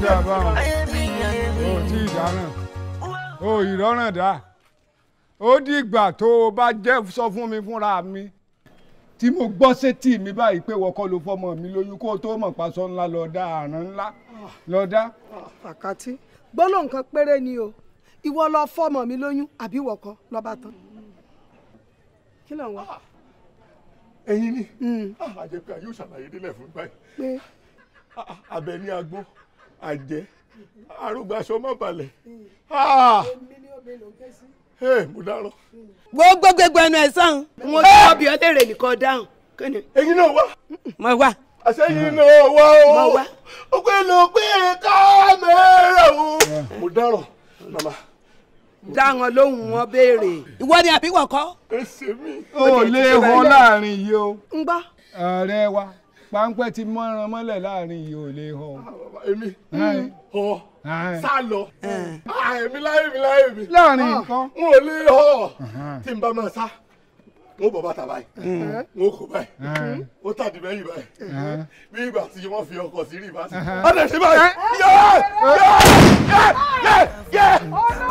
dà báwọn o tí ì dáná o ìrọ́ràn dá ó dìgbà tó o bá jẹ́ sọ fún mi fúnra mi tí mo gbọ́ sétí mi báyìí pé wọ́kọ́ ló fọmọ mi lóyún kó o tó mọ̀ paṣọ ńlá lọ dá àrán ńlá lọ dá. àkàtì gbólóhùn kan péré ni o ìwọ lọ fọmọ mi lóyún àbí wọkọ lọba tán kí ló ń wá. ẹ̀yin ni àjẹpẹ́ yóò ṣàlàyé délẹ̀ fún báyìí pé abẹ ní agbó àjẹ arúgbàṣọ má balẹ̀ mo dáràn. gbogbo gbogbo ẹnu ẹ sàn mo ti wọ́n bí ọ léèrè nìkan dáhùn kí ni. ẹ̀yin náà wá mo wá. àṣẹyìn náà wá o Mo wá. ó pé ló pé kámẹ́rà o mo dáràn màmá dá wọn lóhùn wọn béèrè. ìwọ ni àbí wọkọ. ẹsẹ̀ mi. o lè họ láàrin yìí o ń gbọ́. ọ̀rẹ́ wa páńpẹ́ ti mọ́ran mọ́lẹ̀ láàrin yìí ò lè họ. èmi Ẹ́n. ọ Ẹ́n. sá lọ Ah, èmi láyé mi láyé mi. láàrin nǹkan. n ò lè họ tí n bá máa sá n ó bọ̀ bàtà báyìí n ó kó báyìí Ẹ́n. ó tàdí mẹ́yìn báyìí Ẹ́n. bí ìgbà tí wọ́n fi ọkọ̀ sí rìbá sí. Ẹ́n. ọ̀dẹ̀ sí báyìí yẹ yẹ yẹ yẹ yẹ.